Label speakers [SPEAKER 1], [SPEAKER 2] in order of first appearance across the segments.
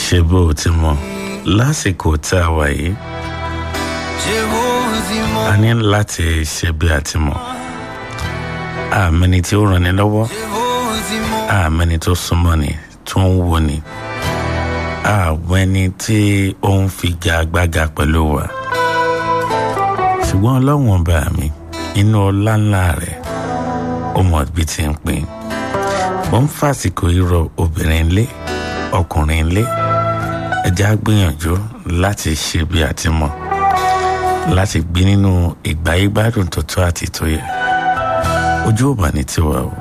[SPEAKER 1] ṣe bó o ti mọ lásìkò tá a wà yìí a ní láti ṣe bí a ti mọ àmẹni tí ó ràn ní lọ́wọ́ àmẹni tó súnmọ́ ni tó ń wo ni àwọn ẹni tí ó ń figagbága pẹ̀lú wa ṣùgbọ́n ọlọ́run ọba mi inú ọlá ńlá rẹ̀ ó mọ̀ bí ti ń pín mo ń fàsìkò irọ́ obìnrin lé ọkùnrin lé ẹja gbìyànjú láti ṣe bí a ti mọ̀ láti gbé nínú ìgbáyégbádùn tó tó àti tó yẹ ojú ò bá ní tiwa o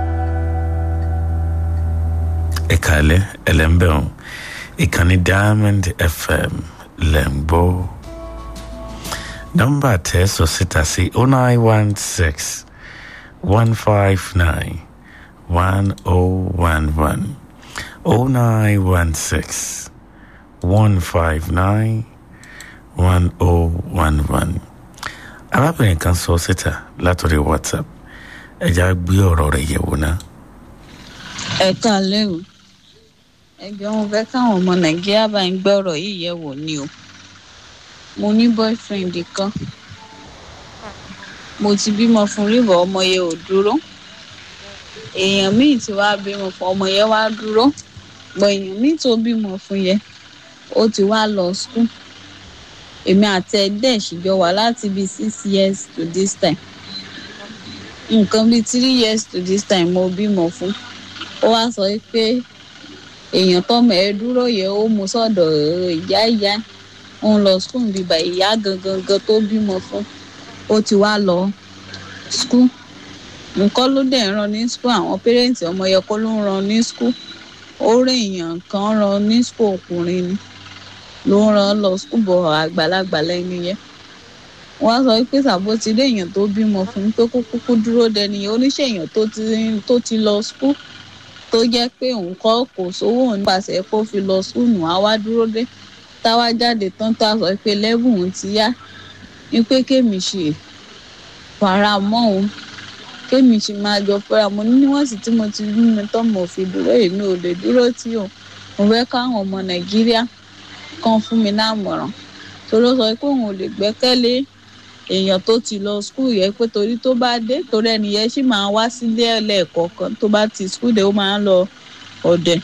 [SPEAKER 1] ẹ̀ka alẹ́ ẹlẹ́mbẹ̀rún ìkànnì diamond fm lẹ̀ ń gbọ́ nọ́mbà tẹ́ sọ síta sí oh nine one six one five nine one oh one one oh nine one six one five nine one oh one one arábìnrin kan sọ síta látòrí whatsapp ẹja gbé ọ̀rọ̀ rẹ̀ yẹ̀wò náà.
[SPEAKER 2] ẹ káalẹ́ o ẹjọ́ wọn fẹ́ káwọn ọmọ nàìjíríà bá ń gbé ọ̀rọ̀ yìí yẹ̀ wò ni o mo ní boyfriend kan mo ti bímọ fún rí bọ̀ ọmọ yẹn ò dúró èèyàn míì ti wá bímọ fún ọmọ yẹn wá dúró bọ̀ èèyàn míì tó bímọ fún yẹn ó ti wá lọ school èmi àti ẹdẹ ṣìjọ wà láti bíi six years to this time nǹkan bíi three years to this time mo bímọ fún ó wá sọ pé èèyàn tọmọ ẹ dúró yẹ ó mú sọ́dọ̀ ìyá ìyá ó ń lọ school bíbá ìyá gangan gan tó bímọ fún ó ti wá lọ school nǹkan ló dẹ̀ ń ran ní school àwọn pẹ́rẹ́ǹtì ọmọ yẹ kó ló ń ran ní school ó rí èèyàn kan ran ní school ọkùnrin ni ló ń ran lọ school bọ̀ àgbàlagbà lẹ́nu yẹn wọ́n sọ pé sàbó ti rí èèyàn tó bímọ fún pé kó kúkú dúró dẹni oníṣẹ́ èèyàn tó ti tó ti lọ school tó jẹ́ pé òun kọ́ kò sówó nípasẹ̀ kó fi lọ school nù á wá dúró dé táwa jáde tán tá a sọ pé lẹ́bùn òun ti yá ni pé kémi ṣe fara mọ́ òun kémi ṣe máa jọ fẹ́ra mo ní níwọ̀n sì tí mo ti rí mi tán mo fi dúró èmi ò lè dúró tí o mo fẹ́ káwọn ọmọ nàìjíríà kan fún mi lámọ̀ràn torí ó sọ pé òun ò lè gbẹ́kẹ̀lé èèyàn tó ti lọ skul yẹn pé torí tó bá dé torí ẹni yẹn sì máa wá sílé ẹlẹ́ẹ̀kọ̀ọ̀kan tó bá ti skul dé ó máa ń lọ ọ̀dẹ̀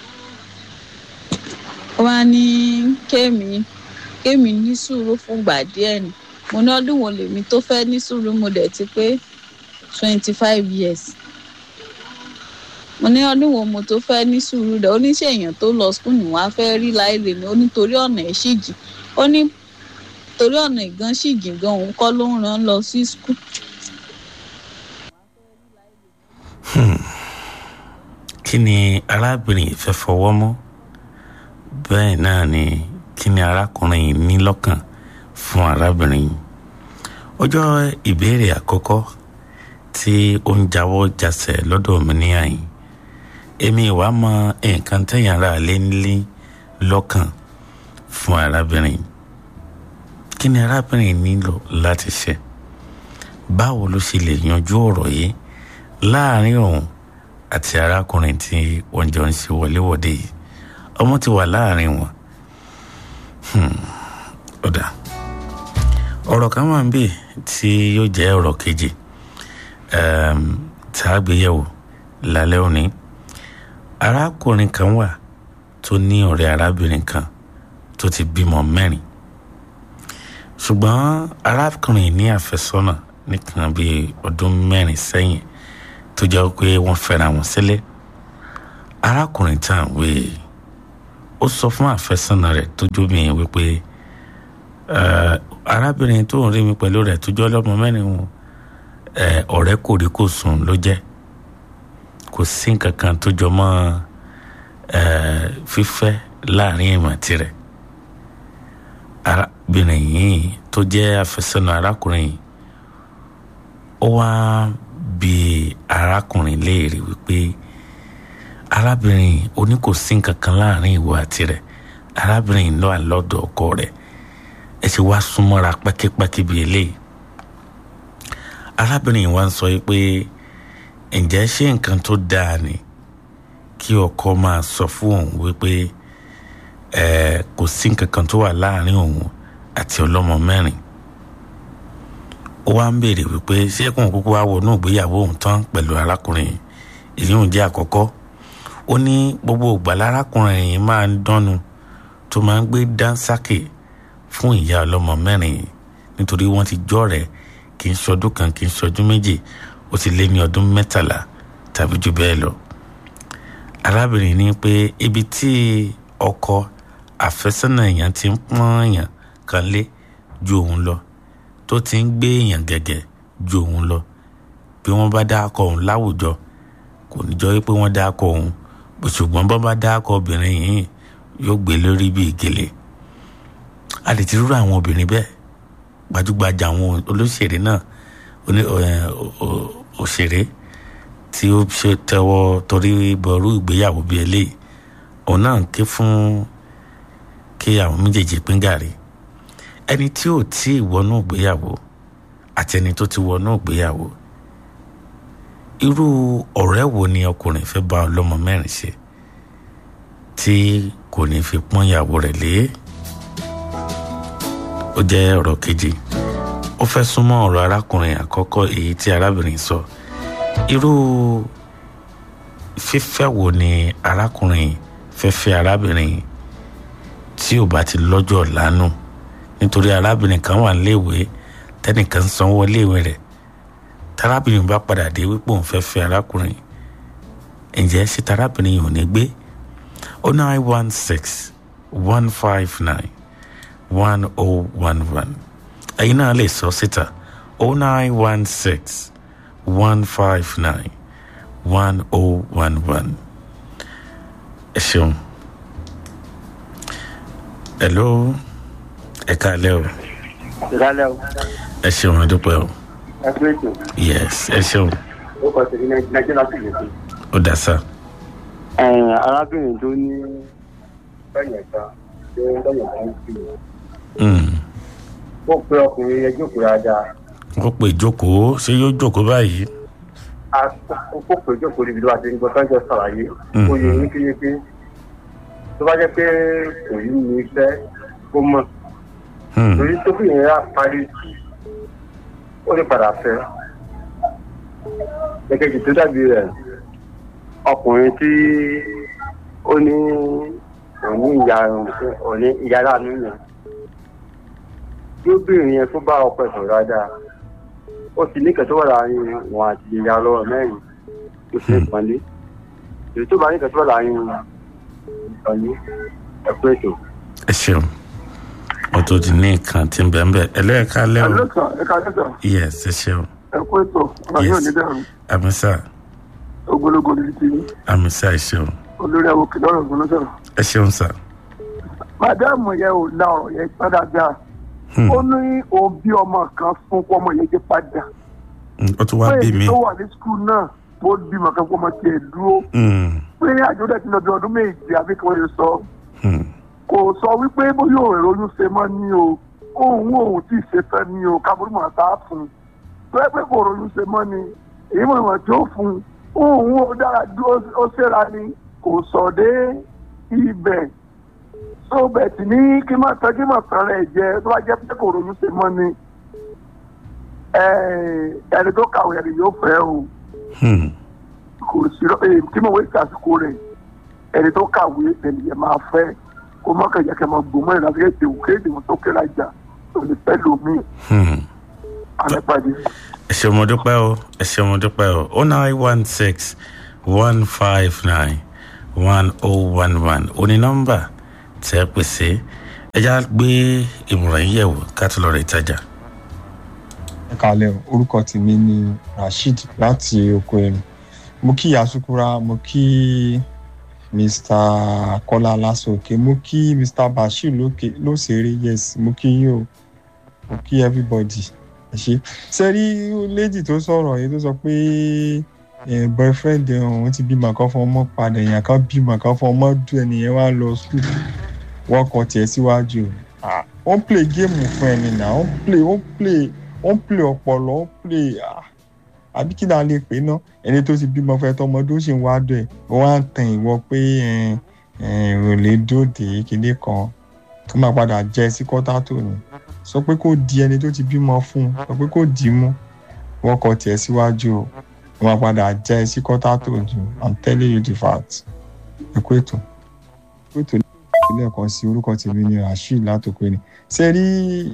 [SPEAKER 2] ó wá ní kémi kémi ní sùúrù fúngbà díẹ̀ ni mo ní ọdún wo lèmi tó fẹ́ ní sùúrù mo dẹ̀ ti pé twenty five years mo ní ọdún wo mo tó fẹ́ ní sùúrù dẹ̀ oníṣẹ́ èèyàn tó lọ skul ni wọ́n á fẹ́ rí láì lè ní onítorí ọ̀nà ẹ̀ sì jì ó ní torí ọ̀nà ìgan sì jìn gan òun kọ́ ló ń rán lọ sí skul.
[SPEAKER 1] kí ni arábìnrin yìí fẹ́ fọwọ́ mọ́ bẹ́ẹ̀ náà ni kí ni arákùnrin yìí ní lọ́kàn fún arábìnrin yìí ọjọ́ ìbéèrè àkọ́kọ́ tí ó ń jáwọ́ jasẹ̀ lọ́dọ̀ mi ní àyìn èmi ìwà mọ nǹkan tẹ̀yìn ara lé nílé lọ́kàn fún arábìnrin yìí kí ni arábìnrin nílò láti ṣe báwo ló ṣe lè yanjú ọ̀rọ̀ yìí láàrin òun àti arákùnrin tí wọ́n jọ ń ṣe wọléwọ̀de yìí ọmọ ti wà láàrin wọn ọ̀dà ọ̀rọ̀ kan wà ń bì tí yóò jẹ́ ọ̀rọ̀ kejì tá a gbéyẹ̀wò lálẹ́ òní arákùnrin kan wà tó ní ọ̀rẹ́ arábìnrin kan tó ti bímọ mẹ́rin ṣùgbọ́n arákùnrin ní àfẹ́sọ́nà nìkan bíi ọdún mẹ́rin sẹ́yìn tó jẹ́ pé wọ́n fẹ́ra wọn sílẹ̀ arákùnrin tá à ń wé ó sọ fún àfẹ́sọ́nà rẹ̀ tó jóbìnrin wípé arábìnrin tó ń rí mi pẹ̀lú rẹ̀ tó jẹ́ ọlọ́mọ mẹ́rin wọn ọ̀rẹ́ kò rí kò sùn ló jẹ́ kò sí nǹkan kan tó jọ mọ́ fífẹ́ láàrin ìmọ̀ tirẹ̀ arábìnrin yìí tó jẹ́ àfẹ́sọ́nà arákùnrin yìí ó wá bi arákùnrin léèrè wípé arábìnrin oní kò sí nǹkan kan láàrin ìwọ àti rẹ̀ arábìnrin lọ àlọ́dọ̀ ọkọ rẹ̀ ẹ ti wá súnmọ́ra pẹ́kípẹ́kí bíi eléyìí arábìnrin wa ń sọ pé ǹjẹ́ ṣé nǹkan tó dáa ni kí ọkọ máa sọ fún òun wípé ẹ kò sí nǹkan kan tó wà láàrin òun àti ọlọ́mọ mẹ́rin ó wá ń béèrè wípé ṣé kóun kúkú wá wọnú ìgbéyàwó òun tán pẹ̀lú arákùnrin èyí òun jẹ́ àkọ́kọ́ ó ní gbogbo ìgbà lárákùnrin yìí máa ń dánnu tó máa ń gbé dánsákè fún ìyá ọlọ́mọ mẹ́rin nítorí wọ́n ti jọ́ rẹ̀ kì í ṣọdún kan kì í ṣọdún méjì ó ti lé ní ọdún mẹ́tàlá tàbí jù bẹ́ẹ̀ lọ. arábìnrin ní pé ibi tí ọkọ àfẹ́sọ́nà èèyàn ti ń pọ́n èèyàn kan lé ju òun lọ tó ti ń gbé èèyàn gẹ̀gẹ̀ ju òun lọ bí wọ́n bá dá akọ òun láwùjọ kò ní jọ pé wọ́n dá akọ òun ṣùgbọ́n bọ́ bá dá akọ obìnrin yìí yóò gbé lórí bíi gèlè a lè ti rúrú àwọn obìnrin bẹ́ẹ̀ gbajúgbajà àwọn olóṣèré náà òṣèré tí ó ṣe tẹ́wọ́ torí bọ̀rú ìgbéyàwó bíi eléyìí òun náà ké fún kí àwọn méjèèjì pín gàrí ẹni tí ò tí ì wọnú ìgbéyàwó àti ẹni tó ti wọnú ìgbéyàwó irú ọ̀rẹ́ wo ni ọkùnrin fẹ́ bá ọlọ́mọ mẹ́rin ṣe tí kò ní fi pọ́n ìyàwó rẹ̀ lé ó jẹ́ ọ̀rọ̀ kejì ó fẹ́ súnmọ́ ọ̀rọ̀ arákùnrin àkọ́kọ́ èyí tí arábìnrin sọ irú fífẹ́ wo ni arákùnrin fẹ́ fẹ́ arábìnrin tí ò bá ti lọ́jọ́ lánàá nítorí arábìnrin kan wà níléèwé tẹ́nìkan ń sanwó iléèwé rẹ̀ tarábìnrin bá padà dé wípé òun fẹ́ fẹ́ arákùnrin ǹjẹ́ ṣé tarábìnrin yìí ò ní gbé o nine one six one five nine one oh one one ẹ̀yin náà lè sọ síta o nine one six one five nine one oh one one ẹ ṣeun hello ẹ káalẹ́ o
[SPEAKER 3] ìdálẹ́ o
[SPEAKER 1] ẹ ṣeun adúpẹ́ o
[SPEAKER 3] ẹ pé ètò
[SPEAKER 1] yes ẹ ṣeun
[SPEAKER 3] ó kọ sí ní nàìjíríà sí ìlú sí.
[SPEAKER 1] ó dá sá
[SPEAKER 3] arábìnrin tó ní bẹ́yẹn kan tó ń bẹ́yẹn kan sí i
[SPEAKER 1] Mm.
[SPEAKER 3] ó pe ọkùnrin yẹn jókòó dáadáa
[SPEAKER 1] ó pè jókòó ṣé yóò jókòó báyìí
[SPEAKER 3] a ó pè jókòó níbi tó bá ti ń gbọ́ tọ́jọ́ sàlàyé ó yẹ yékéyéké tó bá jẹ́ pé kò ní ní iṣẹ́ kó mọ̀
[SPEAKER 1] Hmm.
[SPEAKER 3] torí tó fi yẹn á parí ó lè padà fẹ́ èkejì tó dàbí rẹ̀ ọkùnrin tí ó ní òní ìyá òní ìyá láàánú yẹn tí obìnrin yẹn tó bá ọkọ ẹ̀ sọ̀rọ̀ dáadáa ó ti ní kẹtọ́ wà láàrin wọn àti ìyá ọlọ́wọ́ mẹ́rin tó ṣe é pọ́nlé èyí tó bá ní kẹtọ́ wà láàrin ìtọ́jú ẹ̀kú ètò.
[SPEAKER 1] ẹ ṣeun ó tó di ní nǹkan tí ń bẹ̀ ń bẹ̀ ẹlẹ́ẹ̀ka lẹ́wọ̀
[SPEAKER 4] ẹlẹ́sà ẹ̀ka ẹ̀ka
[SPEAKER 1] yes ẹ ṣeun
[SPEAKER 4] ẹ̀kú ètò ọ̀rọ̀ yóò ní dẹ̀rù
[SPEAKER 1] àmísà
[SPEAKER 4] ogologo ní ti
[SPEAKER 1] àmísà ẹ ṣeun
[SPEAKER 4] olórí àwọn òkè lọ́rọ̀ ọ̀gbọ́n sọ̀rọ̀.
[SPEAKER 1] ẹ ṣeun sà
[SPEAKER 4] màdáàmù yẹn ò la ọ̀rọ̀ yẹn pẹ́ dáadáa
[SPEAKER 1] Hmm.
[SPEAKER 4] ó ní òun bí ọmọ kan fún kó ọmọ yẹn jẹ́ padà
[SPEAKER 1] Mm, ó tún wá bí mi
[SPEAKER 4] tó wà ní skul náà tó bímọ kan kó ọmọ tiẹ̀ dúró
[SPEAKER 1] Mm,
[SPEAKER 4] pé àjọ dẹ̀ ti lọ bí ọdún méje àbí kí wọ́n lè sọ
[SPEAKER 1] mm,
[SPEAKER 4] kò sọ wípé bóyá òun èrò oyún ṣe mọ́ ní o òun òun tí ì ṣe tán ní o kábúrú mọ̀ tá a fún un tó yẹ pé kò ròyún ṣe mọ́ ni èyí mọ̀ ìwọ̀n tí ó fún un òun ò dára dúró ó ṣèrà ni kò sọ dé ibẹ̀ tó bẹ̀ tí ní kí má tán kí má tán rẹ̀ jẹ tó bá jẹ́ pé kò ròyún ṣe mọ́ ni ẹni tó kàwé ẹni yóò fẹ́ o
[SPEAKER 1] mm.
[SPEAKER 4] kò sí ẹ tí mo wé sàsìkò rẹ̀ ẹni tó kàwé ẹni yẹn máa fẹ́ kó má kẹjẹ kẹ máa gbòmọ ẹ láti kéde òkè èdè wọn tó kẹra jà tó lè fẹ́ lómi
[SPEAKER 1] Hmm.
[SPEAKER 4] àlẹpàdé.
[SPEAKER 1] ẹ ṣeun mo dúpẹ́ o ẹ ṣeun mo dúpẹ́ o o nine one six one five nine one oh one one oní nọ́mbà tẹ́ ẹ pèsè ẹ já gbé ìmọ̀ràn yín yẹ̀wò ká tó lọ rẹ̀ ìtajà.
[SPEAKER 5] ẹ kàlẹ́ o orúkọ tèmi ni rasheed láti oko erin mo kí yasukura mo kí mr kọ́lá lásòkè mo kí mr bashir lókè lóṣèré yes mo kí yín o mo kí everybody ẹ ṣe sẹ́rí lady tó sọ̀rọ̀ yìí tó sọ pé eh, boyfriend ẹ̀ òun ti bímọ kan fún ọmọ padà èèyàn kan bímọ kan fún ọmọ dùn ẹnìyẹn wá lọ school wọ́n kọ tiẹ̀ síwájú ah wọ́n play game fún ẹni náà wọ́n play wọ́n play wọ́n play ọpọlọ wọ́n play ah àbí kí náà lè pè ná ẹni tó ti bímọ fẹ́ tọmọdé ó sì ń wá dọ̀ ẹ̀ wọ́n wá ń tan ìwọ pé eh, ìròlé dòde kíní kan tó máa padà jẹ sí kọ́tà tó ní sọ pé kó di ẹni tó ti bímọ fún un sọ pé kó dì í mú wọ́n kọ tiẹ̀ síwájú o wọ́n máa padà jẹ sí kọ́tà tó jù i'm telling you the fact ẹ kú ètò kú ètò lẹ́ẹ̀kan sí orúkọ tèmi ni rasheed látòkè ni ṣe rí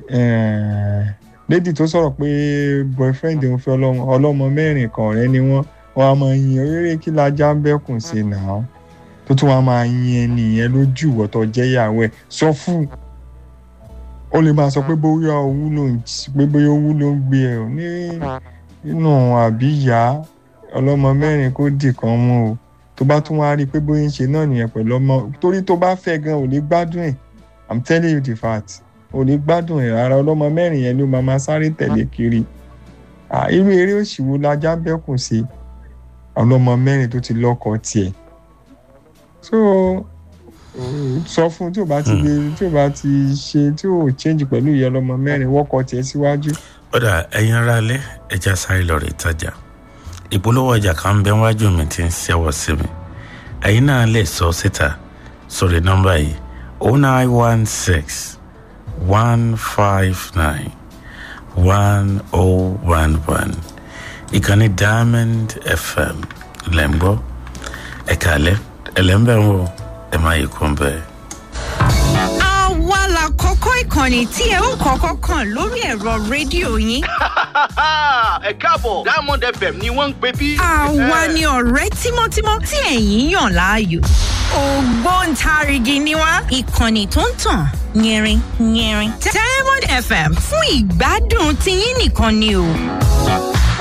[SPEAKER 5] lady tó sọ̀rọ̀ pé boyfriend òun fẹ́ ọlọ́mọ ọlọ́mọ mẹ́rin kan ọ̀rẹ́ ni wọ́n wọ́n á máa yin eré kí lajá ń bẹ́kùn sí náà tó tún wá máa yin ẹni yẹn lójú ìwọ́tọ̀ jẹ́yàwó ẹ̀ sọ fún ó lè máa sọ pé bóyá owú ló ń pé bóyá owú ló ń gbé ẹ ò ní nínú àbí ìyá ọlọ́mọ mẹ́rin kó dì kan mú o tó bá tún wá rí i pé bóyá ń ṣe náà nìyẹn pẹ̀lú ọmọ torí tó bá fẹ́ gan ò lè gbádùn ẹ̀ i'm telling you the fact ò lè gbádùn ẹ̀ rárá ọlọ́mọ mẹ́rin yẹn ló máa máa sáré tẹ̀lé kiri irú eré òṣìwò lajá bẹ́kùn sí ọlọ́mọ mẹ́rin tó ti lọ́kọ tiẹ̀ so sọ fún tí o bá ti gbé tí o bá ti ṣe tí o change pẹ̀lú ìyá ọlọ́mọ mẹ́rin wọ́kọ̀ tiẹ̀ síwájú.
[SPEAKER 1] ọ̀dà ẹ̀yin ara alẹ́ ẹja sáré lọ rè tajà ìpolówó ọjà kan bẹ wájú mi ti ń ṣẹ́wọ̀ sí mi ẹ̀yin náà lè sọ síta sórí nọ́mbà yìí oh nine one six one five nine one oh one one ìkànnì diamond fm lẹ́ńgbọ́ ẹ̀ka alẹ́ ẹlẹ́ńbẹ̀ ń wò ẹ̀ máa yí kún bẹ́ẹ̀.
[SPEAKER 6] àwa la kọ́kọ́ ìkànnì tí ẹ ó kọ́kọ́ kàn lórí ẹ̀rọ rédíò yín.
[SPEAKER 7] ẹ káàbọ̀ diamond fm ni wọ́n ń pè bí.
[SPEAKER 6] àwa ni ọ̀rẹ́ tímọ́tímọ́ tí ẹ̀yin yàn láàyò. ògbóǹtarìgì ni wá ìkànnì tó ń tàn yẹrin yẹrin. diamond fm fún ìgbádùn tiyín nìkan ni o.